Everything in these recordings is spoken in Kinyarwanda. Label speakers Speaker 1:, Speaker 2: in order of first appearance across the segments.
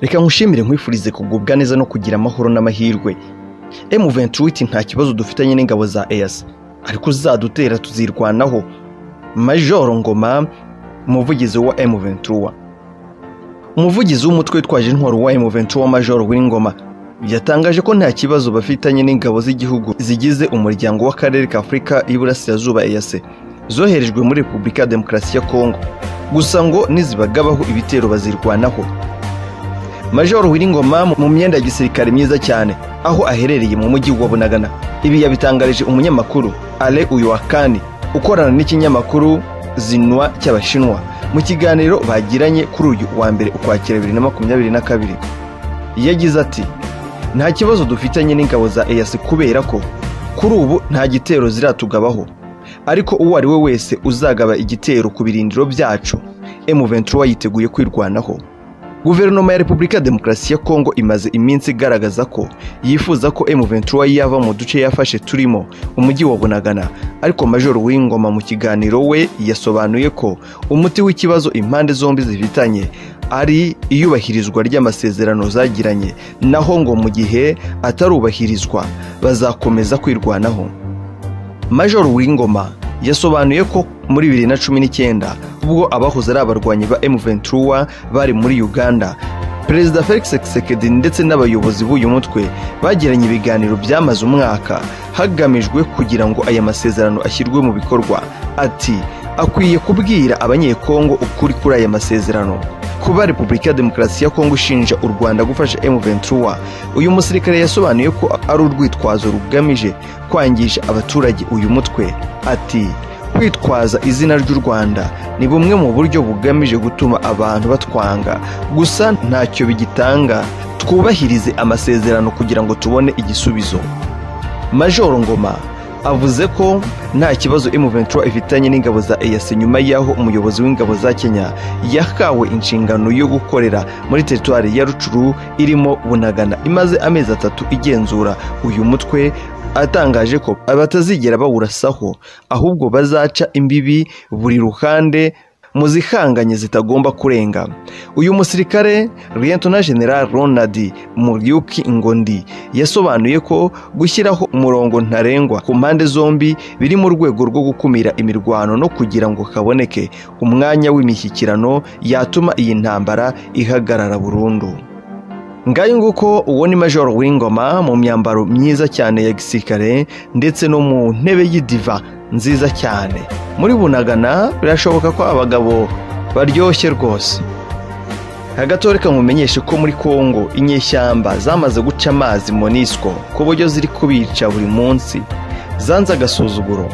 Speaker 1: reka nkushimire nkwifurize kugubwa neza no kugira amahoro n'amahirwe emu ventuwiti nta kibazo dufitanye n'ingabo za eyasi ariko uzadutera tuzirwanaho majoro ngoma umuvugizi wa emu ventuwa umuvugizi w'umutwe witwaje intwaro wa emu ventuwa majoro w'ingoma yatangaje ko nta kibazo bafitanye n'ingabo z'igihugu zigize umuryango w'akarere ka afurika y'iburasirazuba eyase zoherejwe muri repubulika ya demokarasi ya kongo gusa ngo nizibagabaho ibitero bazirwanaho majoro wiringoma mu myenda ya gisirikare myiza cyane aho aherereye mu mujyi wa bunagana ibi yabitangarije umunyamakuru ale uyuwakani ukorana n'ikinyamakuru zinwa cy'abashinwa mu kiganiro bagiranye kuri uyu wa mbere ukwakira bibiri na makumyabiri na kabiri yagize ati nta kibazo dufitanye n'ingabo za eyasi kubera ko kuri ubu nta gitero ziratugabaho ariko uwo ari we wese uzagaba igitero ku birindiro byacu emuventura yiteguye kwirwanaho guverinoma ya repubulika ya demokarasi ya kongo imaze iminsi igaragaza ko yifuza ko emuventura yava mu duce yafashe turimo umujyi wa bunagana ariko majoro w'ingoma mu kiganiro we yasobanuye ko umuti w'ikibazo impande zombi zifitanye ari iyubahirizwa ry'amasezerano zagiranye naho ngo mu gihe atarubahirizwa bazakomeza kwirwanaho majoro w'ingoma yasobanuye ko muri bibiri na cumi n'icyenda ubwo abahoze ari abarwanyi ba M23 bari muri Uganda Perezida Felix Tshisekedi ndetse n'abayobozi b'uyu mutwe bagiranye ibiganiro byamaze umwaka hagamijwe kugira ngo aya masezerano ashyirwe mu bikorwa ati akwiye kubwira abanyekongo ukuri kuri aya masezerano kuba repubulika ya demokarasi ya kongo ishinja u rwanda gufasha m23 uyu musirikare yasobanuye ko ari urwitwazo rugamije kwangisha abaturage uyu mutwe ati kwitwaza izina ry'u rwanda ni bumwe mu buryo bugamije gutuma abantu batwanga gusa ntacyo bigitanga twubahirize amasezerano kugira ngo tubone igisubizo majoro ngoma avuze ko nta kibazo M23 ifitanye n'ingabo za EAC nyuma y'aho umuyobozi w'ingabo za Kenya yakawe inshingano yo gukorera muri teritwari ya Rucuru irimo Bunagana imaze amezi atatu igenzura uyu mutwe atangaje ko abatazigera bawurasaho ahubwo bazaca imbibi buri ruhande mu zihanganye zitagomba kurenga uyu musirikare Lieutenant General Ronald Muryuki Ngondi yasobanuye ko gushyiraho umurongo ntarengwa ku mpande zombi biri mu rwego rwo gukumira imirwano no kugira ngo kaboneke umwanya w'imishyikirano yatuma iyi ntambara ihagarara burundu ngayo nguko uwo ni majoro w'ingoma mu myambaro myiza cyane ya gisirikare ndetse no mu ntebe y'idiva nziza cyane muri bunagana birashoboka ko abagabo baryoshye rwose hagati reka nkumenyeshe ko muri congo inyeshyamba zamaze guca amazi monisco ku buryo ziri kubica buri munsi zanze agasuzuguro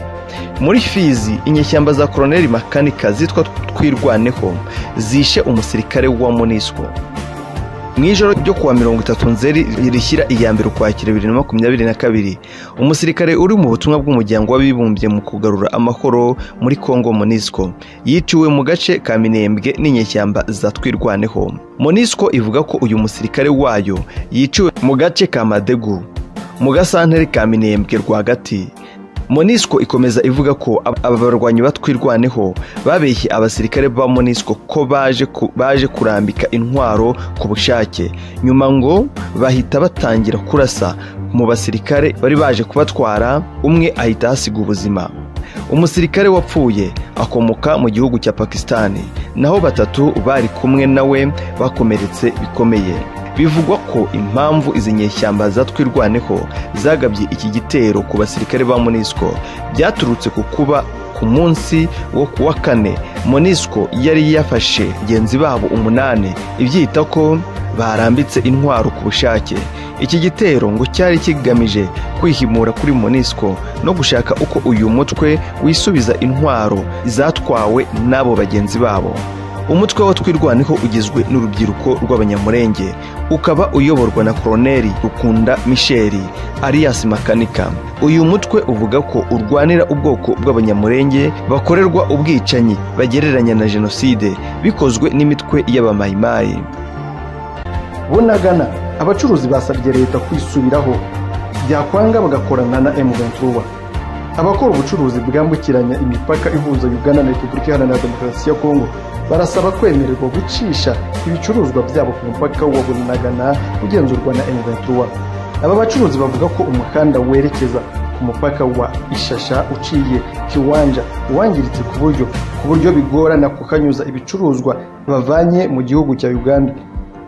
Speaker 1: muri fizi inyeshyamba za koroneri makanika zitwa twirwaneho zishe umusirikare wa monisco mu ijoro ryo kuwa mirongo itatu nzeri rishyira iya mbere ukwakira bibiri na makumyabiri na kabiri umusirikare uri mu butumwa bw'umuryango w'abibumbye mu kugarura amahoro muri congo monisco yiciwe mu gace ka minembwe n'inyeshyamba za twirwaneho monisco ivuga ko uyu musirikare wayo yiciwe mu gace ka madegu mu gasantere ka minembwe rwagati monisco ikomeza ivuga ko aba barwanyi batwirwaneho babeshye abasirikare ba monisco ko baje, ku, baje kurambika intwaro ku bushake nyuma ngo bahita batangira kurasa mu basirikare bari baje kubatwara umwe ahita ahasiga ubuzima umusirikare wapfuye akomoka mu gihugu cya pakisitani naho batatu bari kumwe nawe bakomeretse bikomeye bivugwa ko impamvu izi nyeshyamba zatwirwaneho zagabye iki gitero ku basirikare ba monisco byaturutse ku kuba ku munsi wo ku wa kane monisco yari yafashe genzi babo umunani ibyita ko barambitse intwaro ku bushake iki gitero ngo cyari kigamije kwihimura kuri monisco no gushaka uko uyu mutwe wisubiza intwaro zatwawe n'abo bagenzi babo umutwe wa twirwaniho ugizwe n'urubyiruko rw'abanyamurenge ukaba uyoborwa na koroneri rukunda misheri arias makanika uyu mutwe uvuga ko urwanira ubwoko bw'abanyamurenge bakorerwa ubwicanyi bagereranya na jenoside bikozwe n'imitwe y'abamayimayi bunagana abacuruzi basabye leta kwisubiraho byakwanga bagakorana na m abakora ubucuruzi bwambukiranya imipaka ihuza ugana na repubulika iharanira demokarasi ya kongo barasaba kwemererwa gucisha ibicuruzwa byabo ku mupaka wa bunagana ugenzurwa na m23 aba bacuruzi bavuga ko umuhanda werekeza ku mupaka wa ishasha uciye kiwanja wangiritse ku buryo ku buryo bigorana kukanyuza ibicuruzwa bavanye mu gihugu cya uganda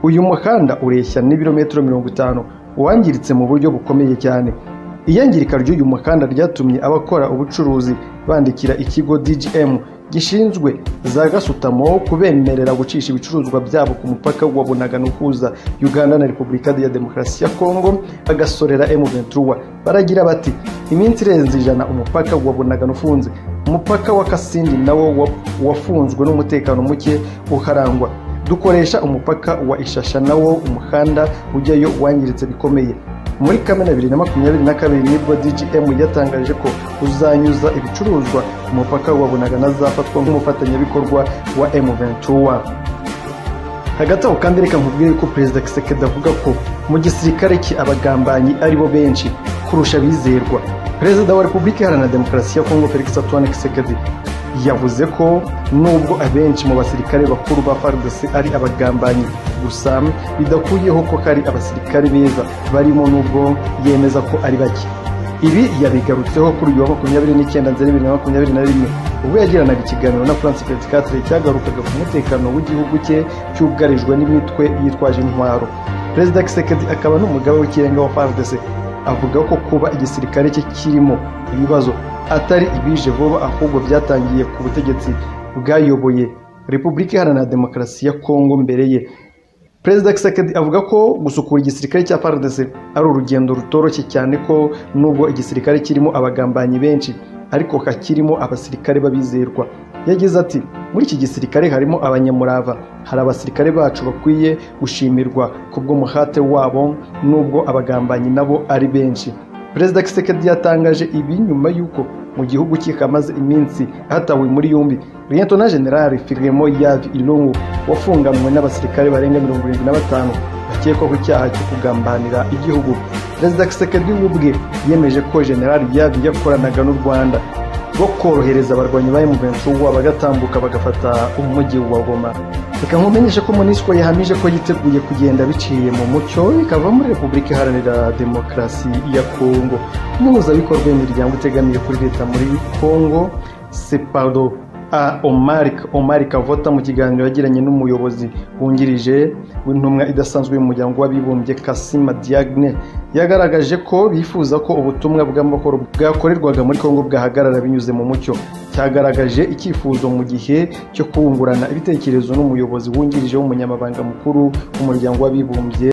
Speaker 1: uyu muhanda ureshya n'ibirometero mirongo itanu wangiritse mu buryo bukomeye cyane iyangirika ry'uyu muhanda ryatumye abakora ubucuruzi bandikira ikigo dgm gishinzwe za gasutamo kubemerera gucisha ibicuruzwa byabo ku mupaka wa bunagana uhuza uganda na repubulika ya demokarasi ya kongo agasorera m23 baragira bati iminsi irenze ijana umupaka wa bunagana ufunze umupaka wa kasindi nawo wa- wafunzwe n'umutekano muke uharangwa dukoresha umupaka wa ishasha nawo umuhanda ujyayo wangiritse bikomeye muri kamena bibiri na makumyabiri na kabiri nibwo dgm yatangaje ko uzanyuza ibicuruzwa ku mupaka wa bunagana azafatwa nk'umufatanyabikorwa wa m23 hagati aho kandi reka nkubwire ko perezida kisekedi avuga ko mu gisirikare cye abagambanyi aribo benshi kurusha abizerwa perezida wa repubulika iharanira demokarasi ya kongo felix antoine kisekedi yavuze ko nubwo abenshi mu basirikare bakuru ba fardc ari abagambanyi gusa bidakuyeho ko hari abasirikare beza barimo nubwo yemeza ko ari bake ibi yabigarutseho kuri uyu wa makumyabiri n'icyenda nzeri bibiri na makumyabiri na rimwe ubwo yagiranaga ikiganiro na france peticatre cyagarukaga ku mutekano w'igihugu cye cyugarijwe n'imitwe yitwaje intwaro perezida kisekedi akaba n'umugaba w'ikirenga wa fardc avuga ko kuba igisirikare cye kirimo ibibazo atari ibije vuba ahubwo byatangiye ku butegetsi bwayoboye repubulika iharanira demokarasi ya kongo mbere ye perezida kisekedi avuga ko gusukura igisirikare cya fardc ari urugendo rutoroshye cyane ko nubwo igisirikare kirimo abagambanyi benshi ariko hakirimo abasirikare b'abizerwa yagize ati muri iki gisirikare harimo abanyamurava hari abasirikare bacu bakwiye gushimirwa kubw'umuhate wabo nubwo abagambanyi nabo ari benshi perezida kisekedi yatangaje ibi nyuma y'uko mu gihugu cye kamaze iminsi hatawe muri yombi liyetona generali firimo yavi ilungu wafunganywe n'abasirikare barenga mirongo irindwi na batanu bakekwaho icyaha cyo kugambanira igihugu perezida kisekedi we ubwe yemeje ko generali yavi yakoranaga n'u rwanda rwo korohereza abarwanyi ba M23 bagatambuka bagafata umujyi wa Goma reka nkumenyeshe ko MONUSCO yahamije ko yiteguye kugenda biciye mu mucyo ikava muri Repubulika Iharanira Demokarasi ya Kongo umuhuzabikorwa w'imiryango itegamiye kuri leta muri Kongo Sepado A Omar Omar Kavota mu kiganiro yagiranye n'umuyobozi wungirije w'intumwa idasanzwe y'umuryango w'abibumbye Kasima Diagne yagaragaje ko bifuza ko ubutumwa bw'amahoro bwakorerwaga muri Kongo bwahagarara binyuze mu mucyo cyagaragaje icyifuzo mu gihe cyo kungurana ibitekerezo n'umuyobozi wungirije w'umunyamabanga mukuru w'umuryango w'abibumbye